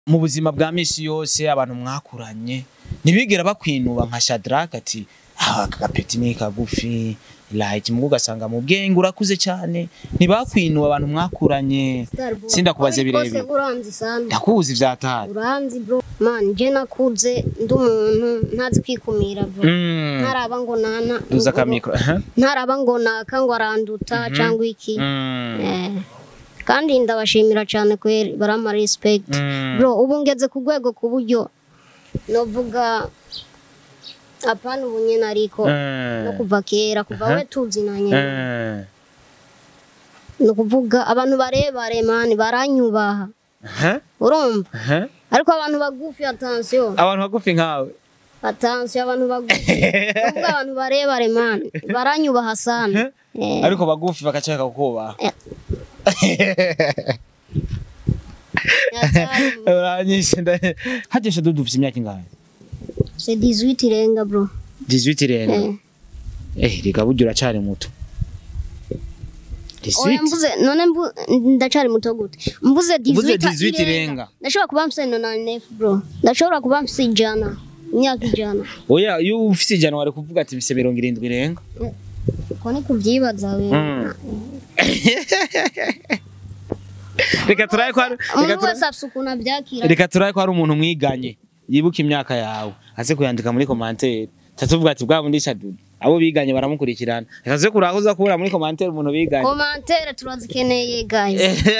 mu buzima bwa misi yose abantu mwakuranye ntibigera bakwinuba nka Shadrack ati ah aka gapeti ni kagufi like mu ugasanga mu bwenge urakuze cyane ntibakwinuba abantu mwakuranye sindakubaze birebire uranzi sana ndakuzi vyatari uranzi bro man je nakuze ndi umuntu ntazi kwikumira bro mm. ntaraba ngo nana duza akamikro aha. ntaraba ngo naka ngo aranduta cyangwa iki mm. Eh, kandi ndabashimira cyane kweri barama respect Mm. bro ubu ngeze ku rwego ku buryo novuga apana ubu nyene ariko Eh. no kuva kera kuva Aha. we tuzinanye Eh. ni ukuvuga abantu barebare mani baranyubaha Aha. urumva Aha. ariko abantu bagufi atansiyo abantu bagufi nkawe atansiyo abantu bagufi kuvuga abantu barebare mani baranyubaha sana Eh, ariko bagufi bakacaka kukubaha Eh. yatari, uranyishe nda- hajeshe dudu ufite imyaka ingahe c'est 18 irenga bro 18 irenga Eh. eh reka burya uracari muto oya 18 mvuze none mvu- ndacari muto gute mvuze Mvuze 18 18 irenga. ndashobora kuba mfise 99 bro ndashobora kuba mfise ijana imyaka ijana oya iyo ufite ijana wari kuvuga ati bise mirongo irindwi irenga ko ni kubyibaza we Mm. reka turaye ko hari- reka umuntu turaye- wese afise ukuntu abyakira reka turaye ko hari umuntu mwiganye yibuka imyaka yawe aze kuyandika muri komantere tatuvuga ati bwa bundi shadudu abo biganye baramukurikirana reka tuze kuraba ko uza kubura muri komantere umuntu biganye komantere turazikeneye guys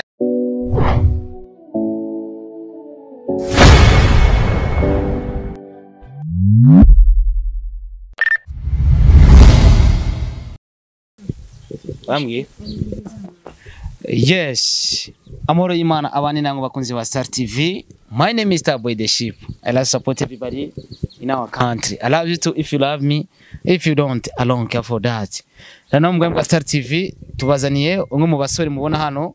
bambwiye yes amahoro y'imana abandi namwe bakunzi ba star tv my name is starboy the ship i love support everybody in our country i love you too if you love me if you don't i don't care for that rero mugambwe bwa star tv tubazaniye umwe mu basore mubona hano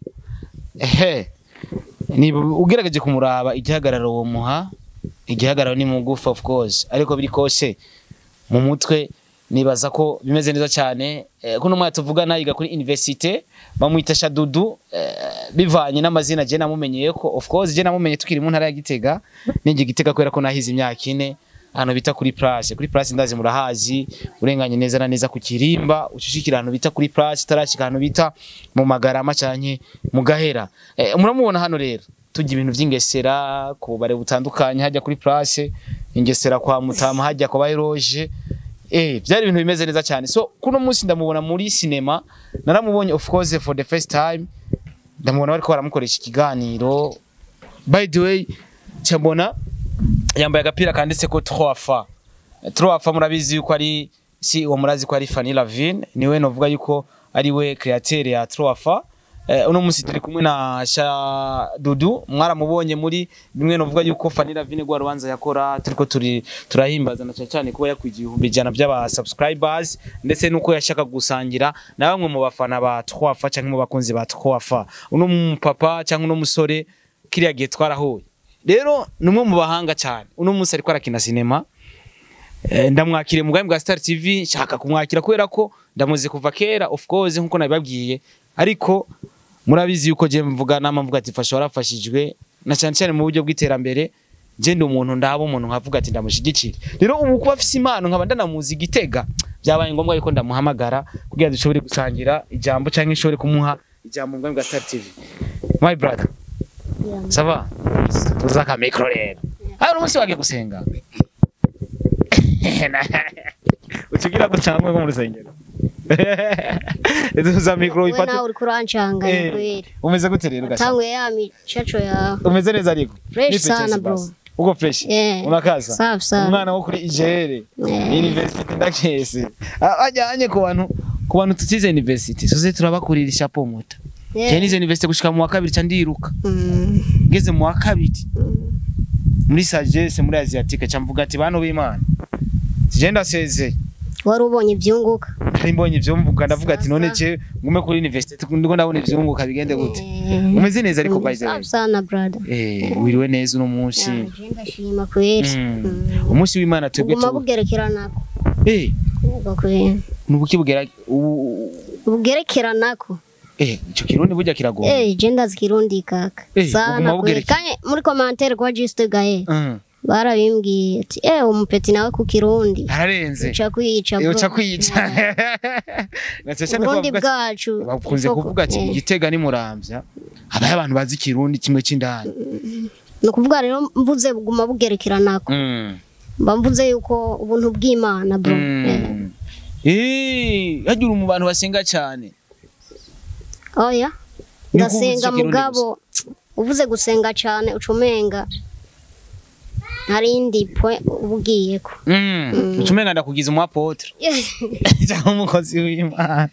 ehe ni ugerageje kumuraba igihagararo uwo muha igihagararo ni mugufi of course ariko biri kose mu mutwe nibaza ko bimeze neza cyane eh, kuno mwana tuvugana yiga kuri universite bamwita Shadudu eh, bivanye n'amazina je namumenyeye ko of course je namumenye tukiri mu ntara ya Gitega ninjye Gitega kubera ko nahize imyaka ine ahantu bita kuri place kuri place ndazi murahazi urenganye neza na neza ku kirimba ucushikira ahantu bita kuri place utarashika ahantu bita mu magarama canke mu gahera eh, muramubona hano rero tujya ibintu vy'ingesera ku bare butandukanye hajya kuri place ingesera kwa mutama hajya kwa bayiroje Eh, byari ibintu bimeze neza cyane. So kuno munsi ndamubona muri cinema, naramubonye of course for the first time. Ndamubona bariko baramukoresha ikiganiro. By the way, cyambona yambaye agapira kanditse ko 3 fa. 3 fa murabizi yuko ari si uwo murazi ko ari Fanny Lavine, niwe novuga yuko ari we createur ya 3 fa. Eh, uno munsi turi kumwe na Sha Dudu mwaramubonye muri bimwe novuga yuko Fanny Lavine gwa rubanza yakora turiko turi turahimbaza na cyane cyane kuba yakwigiye ibihumbi ijana by'aba subscribers ndetse nuko yashaka gusangira na bamwe mu bafana ba Twafa cyangwa mu bakunzi ba Twafa uno mu papa cyangwa uno musore kiriya gihe twarahuye rero ni umwe mu bahanga cyane uno munsi ariko arakina sinema Eh, ndamwakire mu bwa Star TV nshaka kumwakira kubera ko ndamuzi kuva kera of course nkuko nabibabwiye ariko murabizi yuko je mvuga nama mvuga ati fasha warafashijwe na cyane cyane mu buryo bw'iterambere je ndi umuntu ndaba umuntu nkavuga ati ndamushigikira rero ubu kuba afise impano nkaba ndanamuzi gitega byabaye ngombwa yuko ndamuhamagara kugira dushobore gusangira ijambo cyangwa ishobore kumuha ijambo mu bwa Star TV my brother sava tuza ka micro rero hari umunsi wagiye gusenga ukigira ko cyangwa mu rusengero tuza micro we ifate nawe uriko urancanga Eh, kweri umeze gute rero gashaka tanguye ya micaco yawe umeze neza ariko Fresh Ni sana, Pechesi bro. basi. uko fresh Eh, unakaza safi safi. umwana wo kuri igere Eh. university ndakese A- ajyanye ku bantu ku bantu tutize university soze turabakurira ishapo muta Eh, je nize university gushika mu wa kabiri ca ndiruka mm, ngeze mu wa kabiri mm. muri sagesse muri asiatique ca mvuga ati bantu b'imana je ndasezeye wari ubonye ibyunguka hari mbonye ivyo mvuga ndavuga ati none je ngume kuri university ndiko ndabona ivyunguka bigende gute Eh, umeze neza ariko by the way safi sana brother eh wiriwe neza uno munsi Ya, je ndashima kweri Mm. Mm. umunsi w'imana twebwe buguma tu bugerekeranako eh Ubwo kweri nubuki bugera ubu- bugerekeranako eh ico kirundi burya kiragoye Eh, je ndazi kirundi kaka. Eh, Sana uguma kweli. ubugereka. Kanye muri commentaire kwa Juste Gaye. Mm. Barabimbwiye ati eh umupeti nawe ku kirundi. ararenze Uca kwiyica bro. uca kwiyica Gace cyane ko Burundi bavuga- bwacu. bakunze Isoko. kuvuga ati Eh, igitega ni muramvya habaye abantu bazi ikirundi kimwe c'indani Ni ukuvuga rero mvuze buguma bugerekeranako. Mm. Mba mvuze yuko ubuntu bw'Imana bro. Eh, Mm. Eh, hagira mu bantu basenga cyane Oya. Ni uko uvuze Ndasenga ico kirundi mugabo uvuze gusenga cyane ucumenga hari indi point ubugiyeko. Mm. Ucumenga ndakugiza umu apotre cyangwa umukozi w'Imana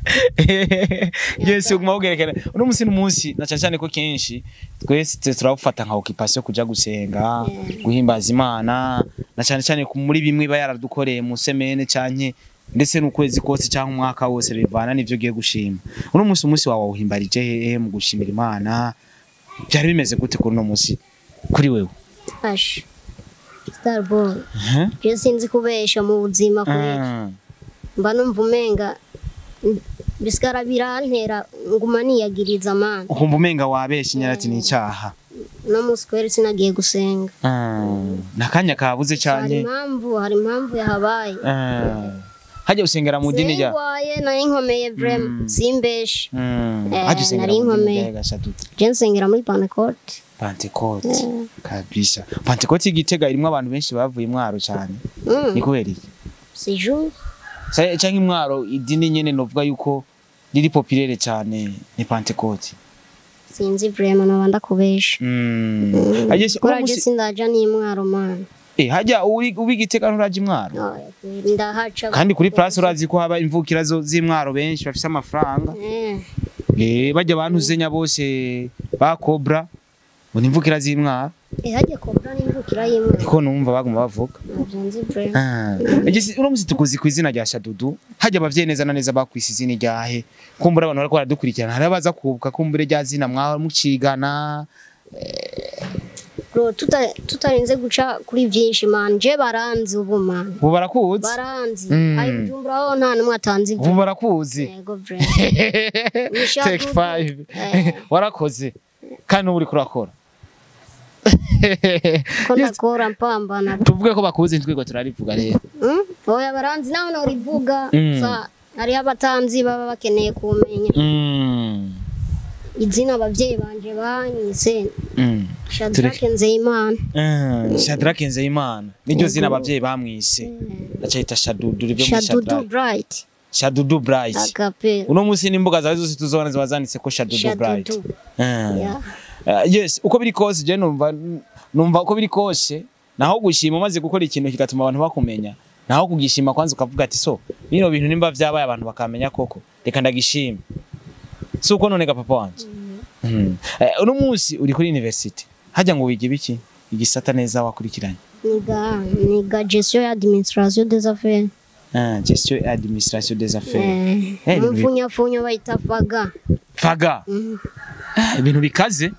Yes, uguma ugerekana. Uno musi n'umunsi na cyane cyane ko kenshi twese turawufata nka occupation kuja gusenga, guhimbaza Imana, na cyane cyane ku- muri bimwe ba yaradukoreye mu semene canke ndetse n'ukwezi kose cyangwa umwaka wose bivana n'ivyo ugiye gushima. Uno musi umunsi wawe wawuhimbarije hehe mu gushimira Imana? Byari bimeze gute kuri uno musi kuri wewe? Ash. Starboy. Mhm. Je sinzi kubesha mu buzima kweli. Mm. Mba numva umenga mm, bisigara birantera nguma niyagiriza amana. Ukumva umenga wabeshe nyarati ni icyaha. No musi kweli sinagiye gusenga. Mm. Nakanya kabuze Hari cyane. impamvu, hari impamvu yahabaye. Mm. Hajya usengera mu dini rya Singwaye nari nkomeye vrema Mm. simbeshe. Mm. Eh, Hajya usengera nari mu dini nkomeye. rya Gashadutu. Je nsengera muri Pentecote. Pentecote. Kabisa. Pentecote igitega irimo abantu benshi bavuye imwaro cyane. Mm. Ni kubera iki? C'est jour. Sa- Canke imwaro idini nyene novuga yuko riri populaire cyane ni Pentecote. Sinzi vrema noba ndakubesha. Mm. Hajya se- uno Kora je musi- sindaja n'imwaro mana. eh hajya uri ubigitega nturaje imwaro. Oya, kweli ndahaca. Kandi kuri place urazi ko haba imvukira zo z'imwaro benshi bafise amafaranga. Eh. Eh bajya abantu zenya bose ba Cobra. Ngo ni imvukira z'imwaro. Eh hajya kobra n'imvukira y'imwaro. Niko numva baguma bavuga. Navyo nzi vrema. Ah. Ege uno musi tukuzi ku izina rya Shadudu. Hajya abavyeyi neza na neza bakwise izina ryahe. Kumbura abantu bariko baradukurikirana. Hari abaza kubuka kumbure rya zina mwaho mucigana. Bro tuta tutarinze guca kuri vyinshi man. Je baranzi ubu man. Ubu barakuzi. Baranzi. Mm. Ayi Bujumbura ho nta numwe atanzi Ubu vrema. barakuzi. Yego vrema. Nisha Take Dudu. five. Eh. Warakoze. Kandi ubu uri kurakora. Ko ndakora mpambana. Tuvuge ko bakuzi ntwego turarivuga rero. Mm? Oya baranzi nawe norivuga. Mm. Sa hariho abatanzi baba bakeneye kumenya Mm. izina abavyeyi banje banyise Mm. Shadrake Nzeyimana. Mm. Shadrack Nzeyimana. Niryo zina abavyeyi bamwise. Acayita Shadudu rive muri Shadudu Shadrack. Bright. Shadudu Bright. Akapera. uno munsi n'imbuga zawe zose tuzobona ziba zanditse ko Shadudu Bright Shadudu. Mm. Yeah. Uh, yes uko biri kose je numva numva uko biri kose naho gushima umaze gukora ikintu kigatuma abantu bakumenya naho kugishima kwanza ukavuga ati so bino bintu nimba vyabaye abantu bakamenya koko reka ndagishima si uko none ga papa wanje mm. uh, uno munsi uri kuri university hajya ngo wiga ibiki igisata neza wakurikiranye Niga niga gestion ya administration des affaires. uh, gestion et administration des affaires Eh, Eh, ni mfunyafunya bayita faga. faga Mhm. Ah, ibintu bikaze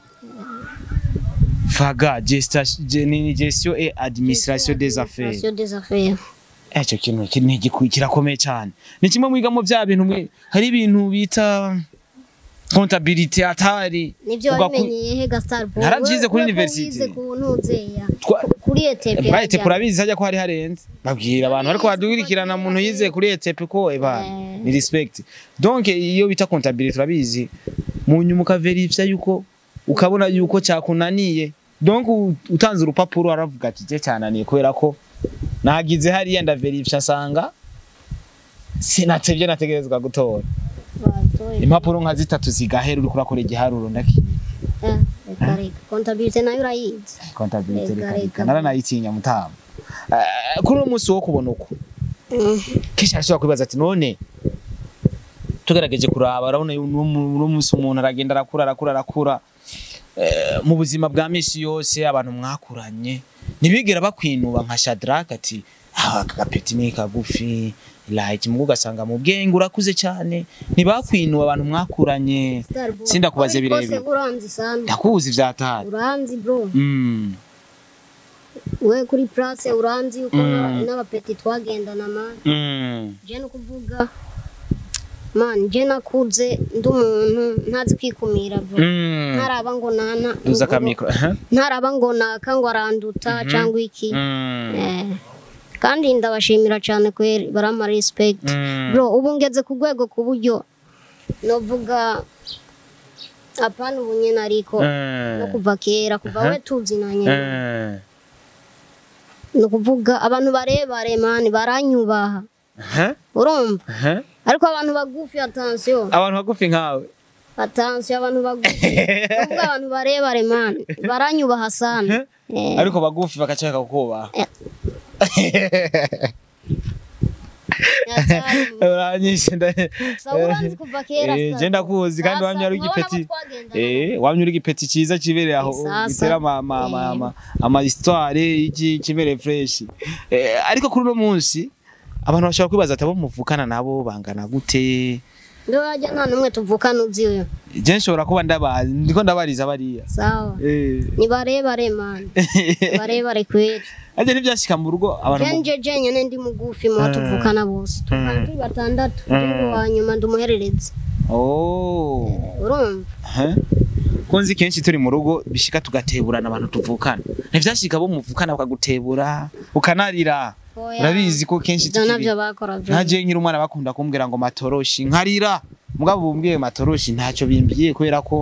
faga gesta- ge- ni gestion et administration des affaires Administration des affaires. icyo kintu ki- ni igiku- kirakomeye cyane ni kimwe mwigamo bya bintu mwe hari ibintu bita comptabilité atari Nivyo Ugaku- wabimenyeye he Gastar Boy? Naravyize We- kuri we ko university. wize ku ntuzeya. Twa- Kuri ETP. Bright hajya. kurabizi hajya ko hari harenze babwira abantu ariko badukurikirana muntu yize kuri ETP ko eba Eh. ni respect donc iyo bita comptabilité turabizi mu nyuma ukaverifya yuko ukabona yuko cyakunaniye donc u- utanze urupapuro aravuga ati je cyananiye kubera ko nagize hariya ndaverifya nsanga sinatevye nategerezwa gutora Batoye. impapuro nka zitatu zigahera uriko urakora igiharuro ndakiye Eh, reka reka. Comptabilité nayo urayizi. comptabilité Reka, reka reka. reka naranayitinya mutama Eh, kuri uno munsi wo kubona uko Mm. kenshi arashobora kwibaza ati none tugerageje kuraba urabona uyu nu- uno munsi umuntu aragenda arakura arakura arakura Eh, mu buzima bwa misi yose abantu mwakuranye ntibigera bakwinuba nka Shadrack ati ah aka gapeti ni kagufi like mu ugasanga mu bwenge urakuze cyane ntibakwinuba abantu mwakuranye Star Boy. Sindakubaze Ariko birebire. se uranzi sana. ndakuzi vyatari Uranzi bro. mm. We kuri place uranzi uko Mm. n'abapeti twagendana man. mm. Je no kuvuga man je nakuze ndi umuntu ntazi kwikumira bro Mm. ntaraba ngo nana duza akamikoro aha. ntaraba ngo naka ngo aranduta cyangwa iki Mm. Eh, kandi ndabashimira cyane kweri barama respect Mm. bro ubu ngeze ku rwego ku buryo novuga apana ubu nyine ariko no Mm. kuva kera kuva Aha. we tuzinanye Mm. ni ukuvuga abantu barebare mani baranyubaha Aha. urumva Aha. ariko abantu bagufi atansiyo abantu bagufi nkawe atansiyo abantu bagufi kuvuga abantu barebare mani baranyubaha sana Eh, ariko bagufi bagashaka kukubaha Eh. yatari mu- uranyishe nda- Sawa uranzi kuva kera Eh, sasa. je ndakuzi kandi Sasa, wamye ari urabona ko igipeti twagendana. Eh, wamye uri igipeti ciza kibereye aho Sasa. gitera ama ama ama Eh. ama, ama histoire y'iki kibereye fresh eh, ariko kuri uno munsi abantu bashobora kwibaza ati abo muvukana nabo bangana gute Ndio waja nta n'umwe tuvukana uzi uyo je nshobora kuba ndabazi ndiko ndabariza bariya sawa eh ni barebare mani barebare kweli aje ntibyashika mu rugo abantu mu- jenje jenyene ndi mugufi mu tuvukana bose tuvukana turi batandatu Mm. ndi wa nyuma ndi umuhererezi oh urumva Huh? ko nzi kenshi turi mu rugo bishika tugateburana abantu tuvukana ntivyashika bo muvukana bakagutebura ukanarira Oya. urabizi ko kenshi ivyo tukiri navyo bakora vyo ntaje nkiri umwana bakunda kumbwira ngo matoroshi nkarira mugabo bumbwiye matoroshi ntacyo bimbwiye kubera ko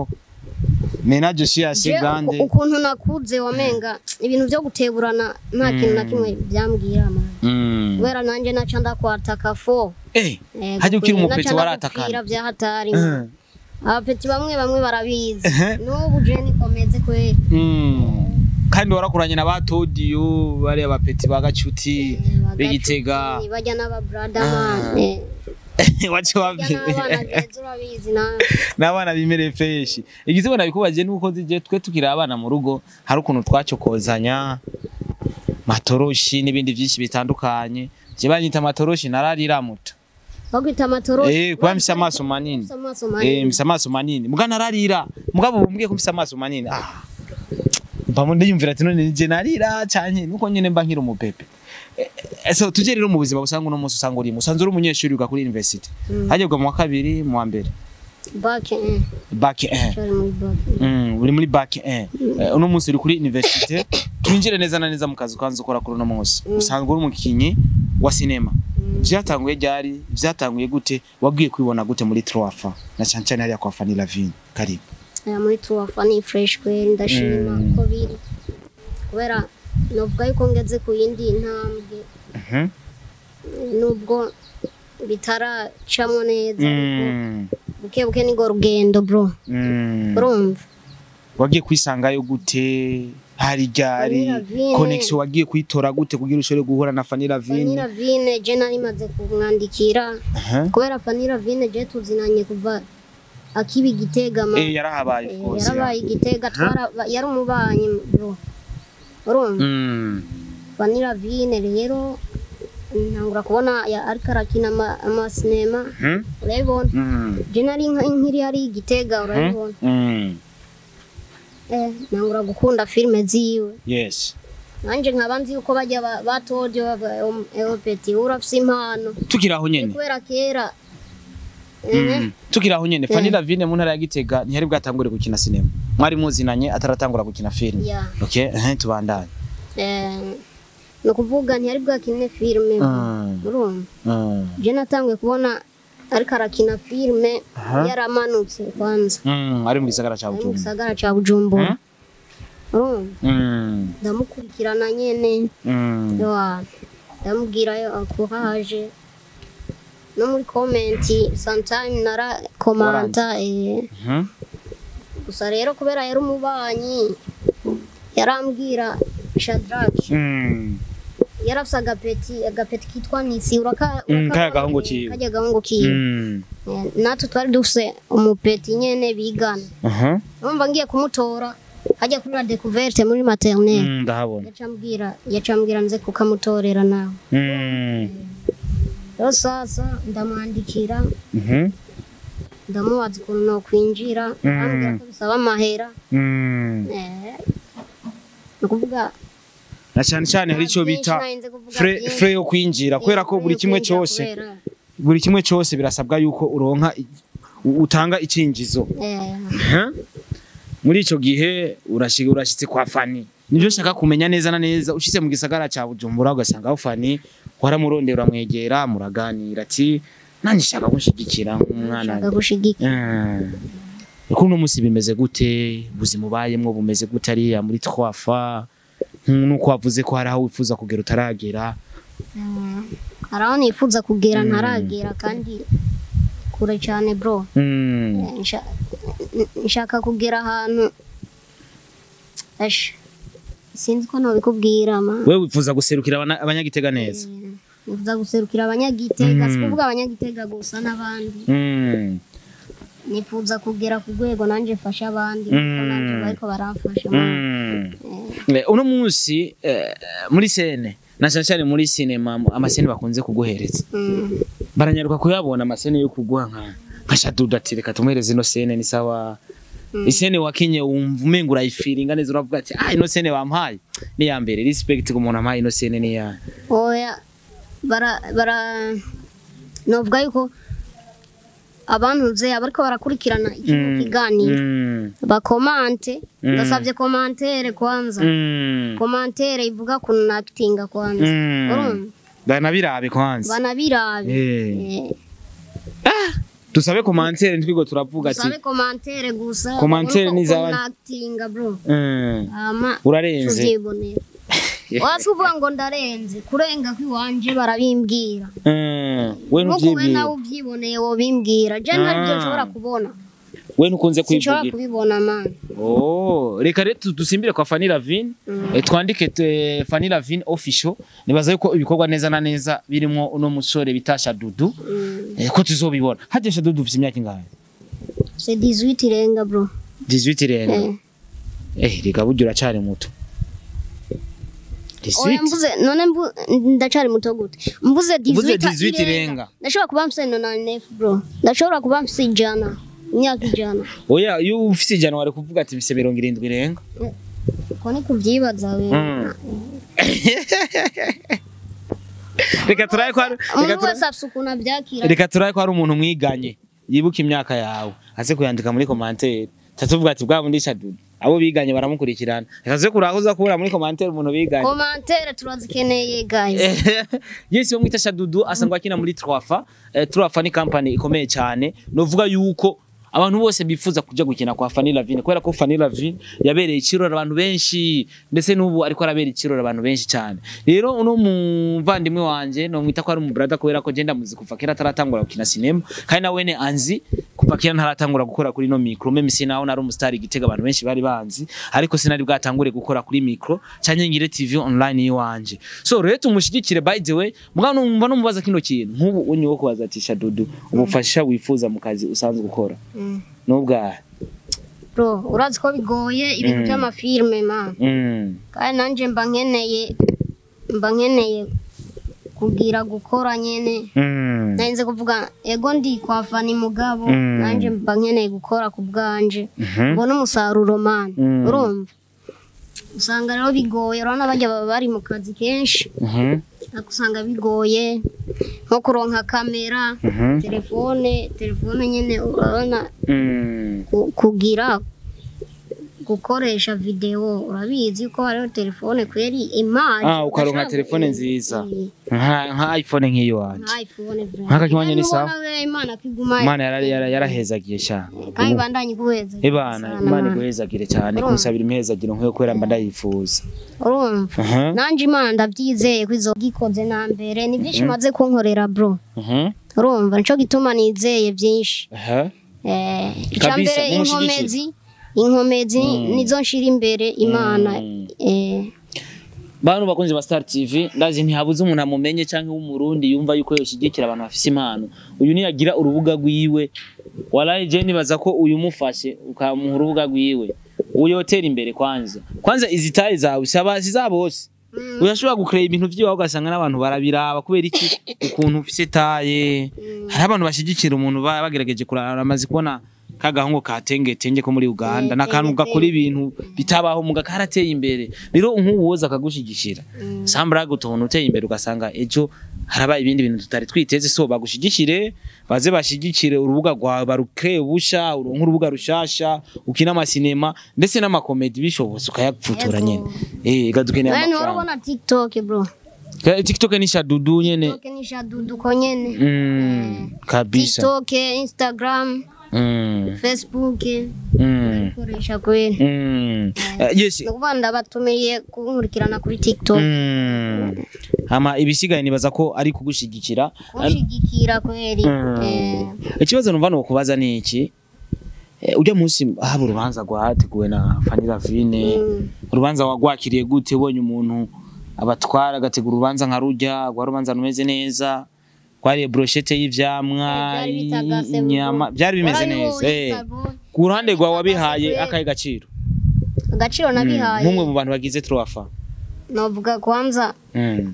menage si assez Je, grande uku- ukuntu nakuze wamenga ibintu vyo guteburana nta kintu na kimwe byambwira mani Mm. kubera nanje naca ndakwataka fo eh Eh, Hajya ukiri gukwiye, umupeti naca waratakana. ndagupfira vya hatari Eh. abapeti bamwe bamwe barabizi Eh. n'ubu je nikomeze kweli Mm. kandi warakuranye na batodiyo bariya bapeti bagacuti b'igitega Bagacuti, bajya n'ababrada Ah. man eh, wace bajya n'abana wabye beza urabizi nawe n'abana bimereye fresh igizwe nabikubaje nuko zije twe tukiri abana mu rugo hari ukuntu twacokozanya matoroshi n'ibindi byinshi bitandukanye je banyita matoroshi nararira muto bagwita amatoro eh kuba mfise amaso manini Ufise amaso eh manini mfise amaso manini muga nararira mugabo bumbwiye ko mfise amaso manini ah mba ndiyumvira ati none je narira cyane nuko nyene mba nkiri umupepe Eh, eh, so tuje rero mu buzima busanga uno munsi usanga urimo usanze uri umunyeshuri uga kuri university Mm. hajyebwa mu wa kabiri mu wa mbere back eh bac 1 sorry muri back Mm, uri muri bac 1 Eh, uno munsi uri kuri universite twinjire neza na neza mu kazi ukanza ukora kuri uno munsi usanga uri umukinyi wa sinema vyatanguye ryari vyatanguye gute wabwiye kwibona gute muri troafa na cyane cyane hariya kwa Fanny Lavine karibu aya muri tuwafa ni fresh kweli ndashima Mm. uko biri kubera novuga yuko ngeze ku yindi ntambwe Mhm. nubwo bitaracamo neza ariko Mm, buke buke nigo rugendo bro mm. urumva wagiye kwisangayo gute hari ryari Fanny Lavine. connection wagiye kuyitora gute kugira ushobore guhura na Fanny Fanny Lavine Lavine je nari maze kumwandikira Aha. kubera Fanny Lavine je tuzinanye kuva akiba igitega ma eh yarahabaye of course yarabaye igitega twara yari umubanyi bro urumva Mm. Fanny Lavine rero ntangura kubona ya- ariko arakina ama- amasinema Mhm. urabibona Mm. je nari nka- nkiri hari igitega urabibona Mm. eh ntangura gukunda filime ziwe yes nanje nkaba nzi yuko bajya ba- batoje eopeti urafise impano tukiri aho nyene kubera kera Mm. tukiri aho nyene Fanny Lavine mu ntara ya Gitega ntiyari bwatangure gukina sinema mwari muzinanye ataratangura gukina film ya okay eh tubandanye eh ni ukuvuga ntiyari bwakine filime Mm. urumva Mm. je natanguye kubona ariko arakina filime Aha. yaramanutse kwanza Mm, ari mu gisagara ca ari mu Bujumbura gisagara ca bujumbura urumva Mm. ndamukurikirana nyene Mm. Yoa, ndamubwira yo akuraje no muri komenti sometime narakomanta eh, Mhm. gusa rero kubera yari umubanyi yarambwira shadraki Mm. yari afise agapeti agapeti kitwa nisi uraka Mm, uraka- kaya gahungu kiwe. kajya gahungu kiwe Mm. Eh, natwe twari dufise umupeti nyene bigana Aha. numva ngiye kumutora hajya kuri la découverte muri maternelle Mm, ndahabona yacambwira yacambwira nze kukamutorera nawe Mm. rero sasa ndamwandikira Mhm. ndamubaza ukuntu nokwinjira Mm. arambwira ko bisaba amahera Mm. Eh, ni ukuvuga na cyane cyane hari icyo byinshi bita narinze kuvuga fre byinshi. fre yo kwinjira kubera ko Eh, buri kimwe kwinjira cyose kubera buri kimwe cyose birasabwa yuko uronka i- u- utanga icinjizo eh, Huh? muri ico gihe urashika urashitse kwa Fani nivyo nshaka kumenya neza na neza ushitse mu gisagara ca Bujumbura ugasanga aho Fani waramurondera uramwegera muraganira ati nanje nshaka gushigikira nk'umwana nshaka gushigika Uko uno musi bimeze gute ubuzima ubayemwo bumeze gute ariya muri twafa nuko wavuze ko hari aho wifuza kugera utaragera hari aho nifuza kugera Mm. ntaragera kandi kure cyane bro Mm. Eh, nsha- n- nshaka kugera ahantu Ash, sinzi ko nobikubwira ma wewe wifuza guserukira abana- abanyagitega neza nifuza guserukira abanyagitega Mm. si kuvuga abanyagitega gusa n'abandi Mm. nifuza kugera ku rwego nanjye mfasha abandi kuko Mm. nanjye bariko baramfasha man. Mm. Eh, Eh, uno munsi eh, muri sene na cyane cyane muri sinema amasene bakunze kuguhereza mm. baranyaruka kuyabona amasene yo kuguha nka nka shadudu ati reka tumuhereze ino sene ni sawa Mm. isene wakinye wumva umenga urayifiringa neza uravuga ati ah ino sene wampaye ni ya mbere respect ku muntu ampaye ino sene ni ya oya bara bara novuga yuko abantuze abariko barakurikirana ikino Mm. kiganiro Mm. bakomante Mm. ndasabye komantere kwanza Mm. komantere ivuga kuntu nakitinga kwanza Mm. urumva banabirabe kwanza banabirabe Eh. Eh, dusabe komantere ntwigo turavuga ati usabe komantere gusa Komantere ubone ni uko za- nakitinga bro Mm. hama urarenze tuvyibonera wasi uvuga ngo ndarenze kurenga kw'iwanje barabimbwira Mm. we nkuko we nawe ntuvyibwira uvyiboneye wobimbwira je ntabyo Ah. nshobora kubona we ntukunze sinshobora kwivugira kubibona man Oh, reka rero tu- dusimbire kwa Fanny Lavine Mm. eh, twandike eh, Fanny Lavine official nibaza yuko ibikorwa neza na neza birimo uno musore bita Shadudu Mm. eh, ko tuzobibona hajye Shadudu ufite imyaka ingahe c'est 18 irenga bro 18 rero Eh. eh reka buryo uracari muto oya 18 mvuze none mvu- ndacari muto gute mvuze Mvuze 18 18 irenga irenga. ndashobora kuba mfise 99 bro ndashobora kuba mfise ijana imyaka ijana oya iyo ufite ijana wari kuvuga ati bise mirongo irindwi irenga ko ni kuvyibaza we Mm. reka turaye ko hari- reka umuntu turaye- wese afise ukuntu avyakira reka turaye ko hari umuntu mwiganye yibuka imyaka yawe aze kuyandika muri komantere tatuvuga ati bwa bundi Shadudu abo biganye baramukurikirana reka tuze kuraho uza kubura muri komantere umuntu biganye komantere turazikeneye guys yesi wo mwita Shadudu asanzwe akina muri Troafa eh, Troafa ni company ikomeye cyane novuga yuko abantu bose bifuza kuja gukina kwa Fanny Lavine kubera ko Fanny Lavine yabereye ikirori abantu benshi ndetse n'ubu ariko arabera ikirori abantu benshi cyane rero uno muvandimwe wanje no mwita ko ari umubrada kubera ko genda muzi kuva kera ataratangura gukina sinema kandi na wene anzi kuva kera ntaratangura gukora kuri no micro meme sinaho nari umustar igitega abantu benshi bari banzi ariko sinari bwatangure gukora kuri micro cyanye ngire TV online yiwanje so rero tumushigikire by the way mugabo numva numubaza kino kintu nk'ubu unyi wo kubaza ati Shadudu ubufasha wifuza mu kazi usanzwe gukora Mm. nubwahe bro urazi ko bigoye ibintu Mm. by'amafilme man mm. kandi nanje mba nkeneye mba nkeneye kugira gukora nyene mm. narinze kuvuga ego ndi kwa fani mugabo Mm. nanje mba nkeneye gukora ku bwanje Mhm. mbona umusaruro man Mm. urumva usanga rero bigoye urabona bajya baba bari mu kazi kenshi Mhm. ariko usanga bigoye nko kuronka kamera Mhm. telefone telefone nyene urabona Mm. ku- kugira gukoresha video urabizi ko hariho telefone kweri imari Ah, ukaronka urashaka- telefone nziza. Eh, nka nka iPhone nk'iyo wanje nka iphone vra. Nk'aka kiwanya ni Kandi sawa? ubona we imana kwiguma imana yara- yara- yarahezagiye sha kandi bandanye kuheza ibana Sana, imana man. iguhezagire cyane Urumva? kumusabira imihezagiro nk'iyo kubera mba ndayifuza urumva Mhm. nanje imana ndabyizeye ko izo gikoze na mbere ni byinshi maze kunkorera bro Mhm. urumva nico gituma nizeye byinshi Aha. eh Kabisa, icyambere mumushyigikire. inkomezi inkomezi nizo nshira imbere imana Mm. eh bantu bakunzi ba Star TV ndazi ntihabuze umuntu amumenye cyangwa w'umurundi yumva yuko yoshigikira abantu bafise impano uyu niyagira urubuga rwiwe walahi je nibaza ko uyu mufashe ukamuha urubuga rwiwe uyotera imbere kwanza kwanza izi tayi zawe saba siza bose Mm. urashobora gukrera ibintu vyiwawe ugasanga n'abantu barabiraba kubera iki ukuntu ufise taye hari abantu bashigikira umuntu ba- bagerageje kurara amaze kubona kagahungu ka tenge tenge ko muri Uganda Eh, nakantu tenge, gakora ibintu bitabaho muga karateye imbere rero nk'ubu woza akagushigikira Mm. sambara gutontu uteye imbere ugasanga ejo harabaye ibindi bintu tutari twiteze so bagushigikire baze bashigikire urubuga rwawe barukre busha uronke urubuga rushasha ukina amasinema ndetse n'amakomedi bishobotse ukayapfutura Yego. nyene eh gadukeneye Nani amafaranga warabona TikTok bro. Ka- TikTok ni shadudu nyene TikTok ni shadudu ko nyene. mm, kabisa TikTok, Instagram, mm, Facebook. mm, Koresha kweli. mm. Eh, yes Nukuvuga ndabatumiye kunkurikirana kuri TikTok. Mm. Hama ibisigaye nibaza ko ari kugushigikira. Kunshigikira kweli. Mm. Eh, Ikibazo numva no kubaza ni iki? Eh, ujya munsi haba urubanza rwateguwe na Fanny Lavine. mm. Urubanza wagwakiriye gute ubonye umuntu abatwara agategura urubanza nka rujya, rwa rubanza rumeze neza. Kwariye brochette y'ivyamwa, Byari bitagase inyama, bro. byari bimeze Warabibonye, neza. Eh. Sabo? Ku ruhande rwawe Bitagase wabihaye kweli. akaye gaciro. Agaciro nabihaye. nk'umwe mu bantu bagize Troafa. Novuga kwanza Mm.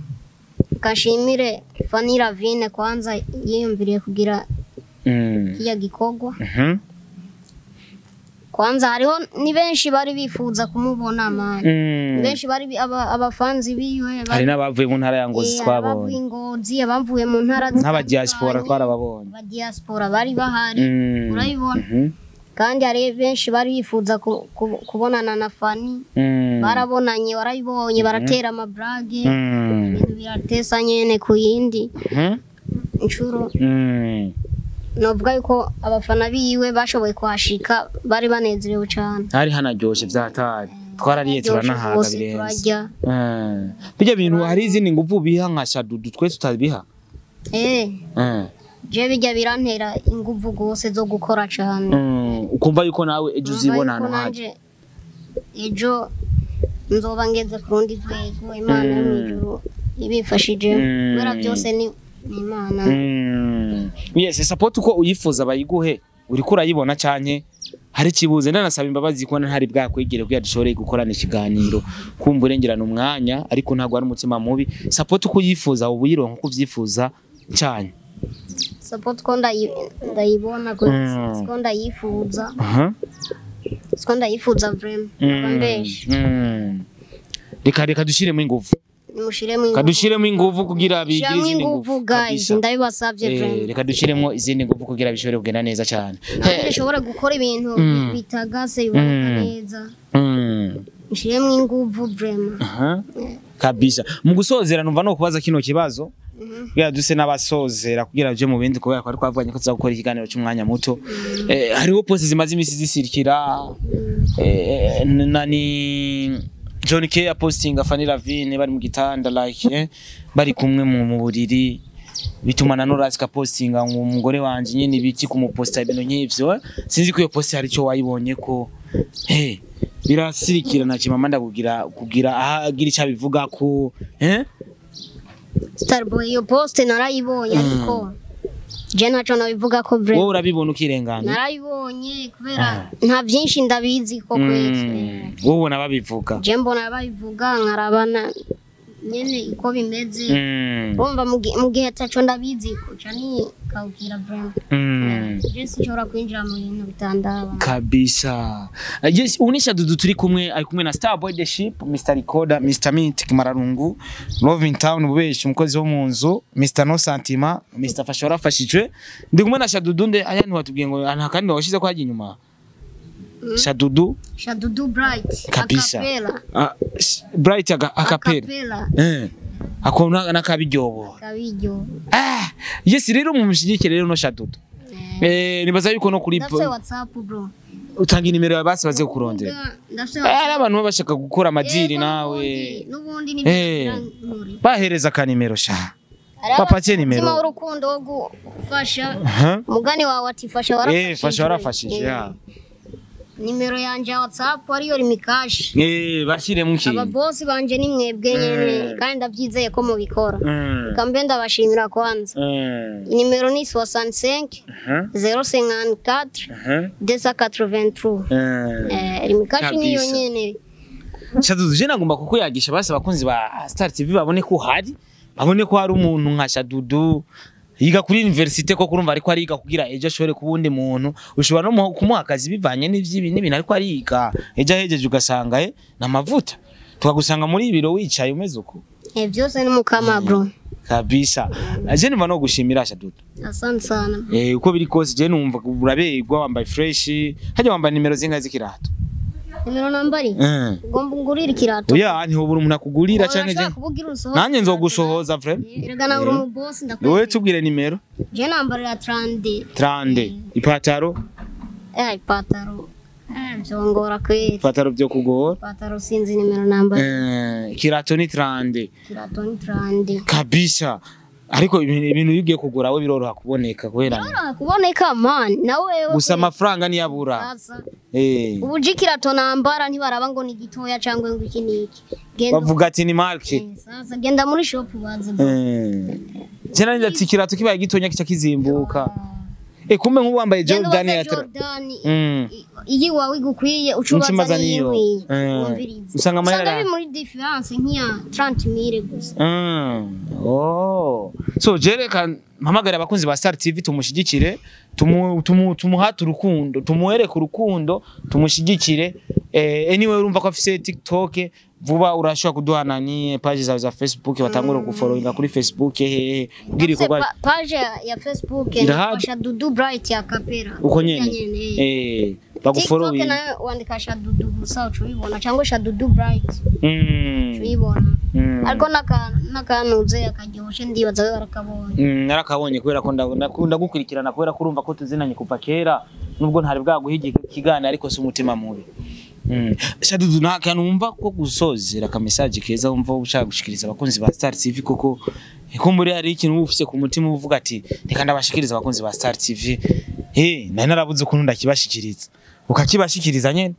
kashimire Fanny Lavine kwanza yiyumviriye kugira Mm. kiya gikorwa. Mhm. Kwanza hariho ni benshi bari bifuza kumubona mani. Mm. benshi bari bi- aba- abafanzi biwe hari bari- n'abavuye mu ntara ya Ngozi Eh, abavuye twabonye ingozi abavuye mu ntara nk'abadiaspora twarababonye abadiaspora bari bahari Mm. urabibona Mhm. kandi hari benshi bari bifuza ku- ku- kubonana na Fani Mm. barabonanye barabibonye baratera amabrage Mm. ibintu biratesa nyene ku yindi Mhm. inshuro Mm. novuga yuko abafana biwe bashoboye kuhashika bari banezerewe cane hari hanaryoshe vyatari twarariye turanahaga Bose birenze turarya Mm. bijya bintu hari izindi nguvu biha nka shadudu twe tutabiha eh Mm. je bijya birantera inguvu gose zo gukora cane Mm. ukumva yuko nawe ejo uzibona Urumva ahantu yuko haje nanje ejo nzoba ngeze ku rundi rwego imana yo mu ijuru ibifashije Mm. kubera byose ni ni imana Mm. yes support uko uyifuza bayiguhe uriko urayibona canke hari kibuze ndanasaba imbabazi ko ntari bwakwegere kugira dushobore gukorana ikiganiro kumva urengerana umwanya ariko ntabwo ari umutima mubi support uko uyifuza uba uyironka uko uvyifuza cyane support ko ndayi- ndayibona ko Mm. siko ndayifuza aha siko ndayifuza vraiment aba mbeshe Mm. reka reka dushiremo ingufu nimushiremo ingufu kadushiremo ingufu kugira bigire shiramo izindi ingufu ngufu guys kabisa. ndabibasabye Eh, vraiment reka dushiremo izindi ngufu kugira bishobore kugenda neza cyane kandi nshobora gukora ibintu Mm. bitagase biboneka Mm. neza Mm. nshiremo ingufu vraiment Aha. kabisa mu gusozera numva no kubaza kino kibazo kugira duse n'abasozera kugira byo mu bindi kubera ko ari twavuganye ko tuza gukora ikiganiro cy'umwanya muto eh, hariho poste zimaze imisi zisirikira eh, na ni John K apostinga Fanny Lavine bari mu gitanda like eh, bari kumwe mu mu buriri bituma na Norasi kapostinga ngo umugore wanje nyine ibiki kumuposta ibintu nk'ivyo eh. sinzi ko iyo poste hari icyo wayibonye ko hey, birasirikira na kimama ndakugira kugira ahagira icyo abivuga ko eh Starboy iyo poste narayibonye ariko je ntaco nabivuga ko wowe vraiment urabibona ukirengana narayibonye kubera nta byinshi ndabizi ko kwezi Mm, wowe ubona babivuga je mbona babivuga nkarabana nyene uko bimeze Mm, urumva mu gi- mu gihe ataco ndabizi kuca ni kawukira vraiment mm. je sinshobora kwinjira mu bintu bitandaba kabisa Uh, yes unisha dudu turi kumwe ari kumwe na Starboy the Ship Mr Recorder Mr Mint Mararungu Love in Town bubeshi umukozi wo mu nzu Mr No Santima Mr Fashora afashijwe ndi kumwe na Shadudu nde aya ntiwatubwiye ngo nta kandi washize ko hagiye inyuma Shadudu shadudu bright Kabisa. akapela ah, sh- Bright aga akapera akapela eh akona nakabiryobo kabiryo ah yes rero mu mushyigikire rero no Shadudu eh nibaza yuko no kuri ndafise whatsapp bro utanga inimero ya basi baze kurondera ndafise Eh, WhatsApp. hari abantu baba bashaka gukora amadiri Yego, nawe n'ubundi- n'ubundi ni Eh. bahereza akanimero sha Papatie nimero. umutima w'urukundo wo gufasha Aha. umugani wawe ati fasha warafashije eh fasha warafashije Eh, ya nimero yanje ya whatsapp ariyo rimikashi eh bashyiremo ikintu ababosi banje ni mwebwe nyene Eh. kandi ndabyizeye ko mubikora Mm. kambe ndabashimira kwanza Mm. nimero ni 65 Aha. 054 Aha. 283 Mm. eh rimikashi niyo Kabisa. nyene Shadudu je nagomba kukuyagisha basi abakunzi ba Star TV babone ko uhari babone ko hari umuntu nka Shadudu yiga kuri universite ko kurumva ariko ariga kugira ejo ashobore kuba undi muntu ushobora no mu- kumuha akazi bivanye n'ivyibi n'ibintu ariko ariga ejo ahejeje ugasanga eh n'amavuta tukagusanga muri ibiro wicaye umeze uko eh byose ni mukama bro kabisa je numva no gushimira shadudu asante sana eh uko biri kose je numva uraberwa wambaye fresh hajya wambaye nimero zingahe z'ikirato nimero nambari eh ugomba ungurira ikirato oya ntihobura umuntu akugurira canke je Urashaka kuvugira urusohoze nanjye nzogusohoza frere erega nawe uri umubosi wowe ndakwemera tubwire nimero je nambarira trande trande ipataro eh ipataro eh byongora kweli ipataro byo kugora ipataro sinzi nimero nambari eh kirato ni trande ikirato ni trande kabisa ariko ibintu ibintu iyo ugiye kugura we biroroha kuboneka kubera Urashaka kuboneka man nawe gusa amafaranga niyabura sasa eh ubu je ikirato nambara ntibaraba ngo ni gitoya cyangwa ngo iki niki genda bavuga ati ni marke Eh, sasa genda muri shop baze eh cyane ndati kirato kibaye gitonya kica kizimbuka eh kumbe nk'ubu wambaye Jordan ya tra Jordan mm iyi wawe igukwiye ucubaza Nsimaza niyo. niyo Eh, wumviriza usanga amahera usanga biri muri difference nk'iya 30000 gusa Mm. Oh. So jereka mpamagara abakunzi ba Star TV tumushigikire tumu, tumu, tumuhate urukundo tumuhereke urukundo tumushigikire eh, anyway urumva ko afise TikTok vuba urashobora kuduhana ni page zawe za Facebook batangura gufollowinga kuri Facebook hehe bwira Ese ikorwa pa- page ya- ya Facebook Irahari. ni Dudu Bright ya Kapera uko nyene Nyene, eh. eh TikTok bagufollowinga nayo wandika Shadudu gusa ucubibona cyangwa Shadudu Bright mm. ucubibona mm. ariko n'aka- n'akanuze akaryoshe ndibaza we barakabonye Mm, narakabonye kubera ko nda- ndakunda gukurikirana kubera ko urumva ko tuzinanye kuva kera nubwo ntari bwaguha igi- ikiganiro ariko si umutima mubi Mm. shadudu nta kantu wumva ko gusozera ka message keza wumva ushaka gushikiriza abakunzi ba Star TV koko ko muri hari ikintu uba ufise ku mutima uvuga ati reka ndabashikiriza abakunzi ba Star TV eh nari narabuze ukuntu ndakibashikiriza ukakibashikiriza nyene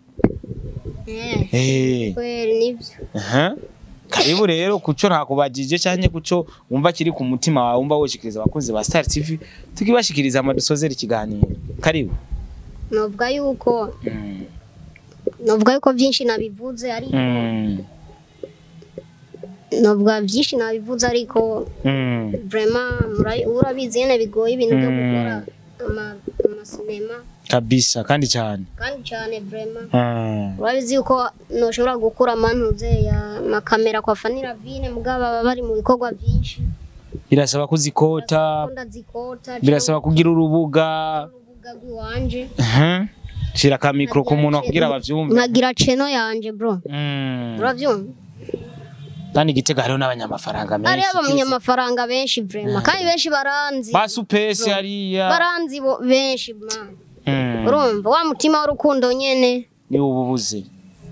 eh eh kweli nibyo Aha. Karibu rero kuco ntakubajije cyane kuco wumva kiri ku mutima wawe wumva woshikiriza abakunzi ba Star TV tukibashikiriza amadusozera ikiganiro. Karibu. novuga yuko Mm. novuga yuko byinshi nabivuze ariko Mm. novuga byinshi nabivuze ariko Mm. vraiment mura- urabizi nyene bigoye ibintu byo Mm. gukora ama- amasinema Kabisa kandi cyane. kandi cyane vraiment Ah. urabizi yuko noshobora gukura amantuze ya makamera kwa fanira vine mugabo baba bari mu bikorwa byinshi Birasaba kuzikota, ndazikota birasaba kugira urubuga. urubuga rw'iwanje Aha. Shira ka micro ku muntu kugira bavyumve. nkagira cheno yanje bro Mm. uravyumva Kandi gitega hariho n'abanyamafaranga menshi. ari abanyamafaranga benshi vraiment kandi benshi baranzi Ba supesi hariya. baranzi bo benshi man Mm. urumva wa mutima w'urukundo nyene Ni ububuze.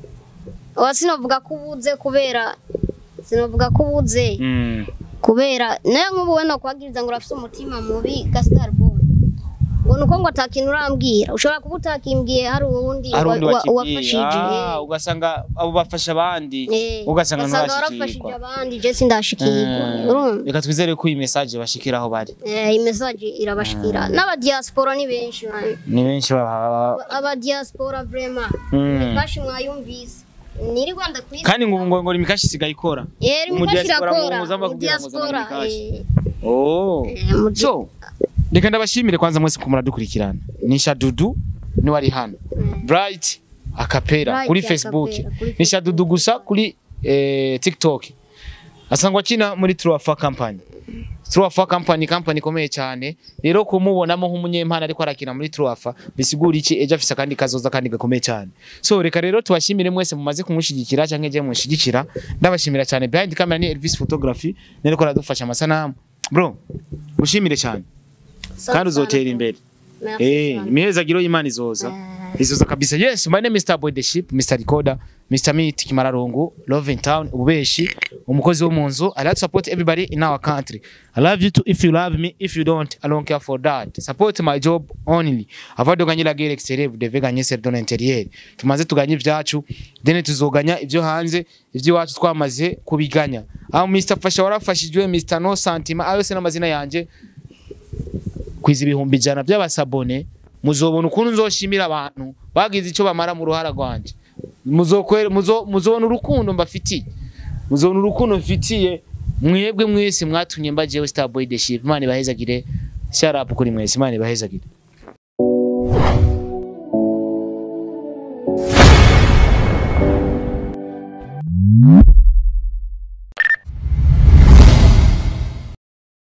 wa sinovuga ko ubuze kubera sinovuga ko ubuze Mm. kubera nayo nk'ubu we nokwagiriza ngo urafise umutima mubi gastar boy ngo nuko ngo atakintu urambwira ushobora kuba utakimbwiye hari uwundi hari undi wa- wa- wakibwiye wafashije Ah, ugasanga abo bafasha abandi Eh, ugasanga warafashije ntibashikirwa abandi je sindashikirwa Eh, urumva reka twizere ko iyi message bashikira aho bari Eh, iyi message irabashikira n'abadiaspora ni benshi man. ni benshi baba abadiaspora vraiment Mm. bashi mwayumvise niri Rwanda kwisi kandi ngo ngo ngo imikashi isigaye ikora yeri mu mukashi diaspora irakora muza mu bakubwira ngo zana diaspora imikashi. eh, oh eh, mu di- so reka ndabashimire kwanza mwese ko muradukurikirana ni shadudu ni wari hano Mm. bright akapera Bright kuri Akapera, facebook kuri ni shadudu gusa kuri eh, tiktok asangwa akina muri truafa company truafa company company ikomeye cyane rero kumubonamo nk'umunyempano ariko arakina muri truafa bisigura iki ejo afise akandi kazoza kandi gakomeye cyane so reka rero tubashimire mwese mumaze kumushigikira cyangwa je mushigikira ndabashimira cyane behind camera ni Elvis photography nereko aradufasha amasanamu bro gushimire cyane Asante kandi sana. uzotera imbere Merci eh sana. imihezagiro y'Imana izoza izoza kabisa yes my name is Mr Boy the Ship Mr Recorder Mr Meat Kimararungu Love in Town ububeshi umukozi wo munzu I like to support everybody in our country I love you too if you love me if you don't I don't care for that support my job only avado ganyira gere exterieur de gagner ser dans l'intérieur tumaze tuganye ivyacu then tuzoganya ivyo hanze ivy'iwacu twamaze kubiganya aho Mr Fasha warafashijwe Mr No Santima ayo se n'amazina yanje kwiza ibihumbi ijana by'abasabone muzobona ukuntu nzoshimira abantu bagize icyo bamara mu ruhara rwanje muzokwere muzo muzobona urukundo mbafitiye muzobona urukundo mfitiye mwebwe mwese mwatumye mbajewe Starboy the Ship Imana ibahezagire sharapu kuri mwese Imana ibahezagire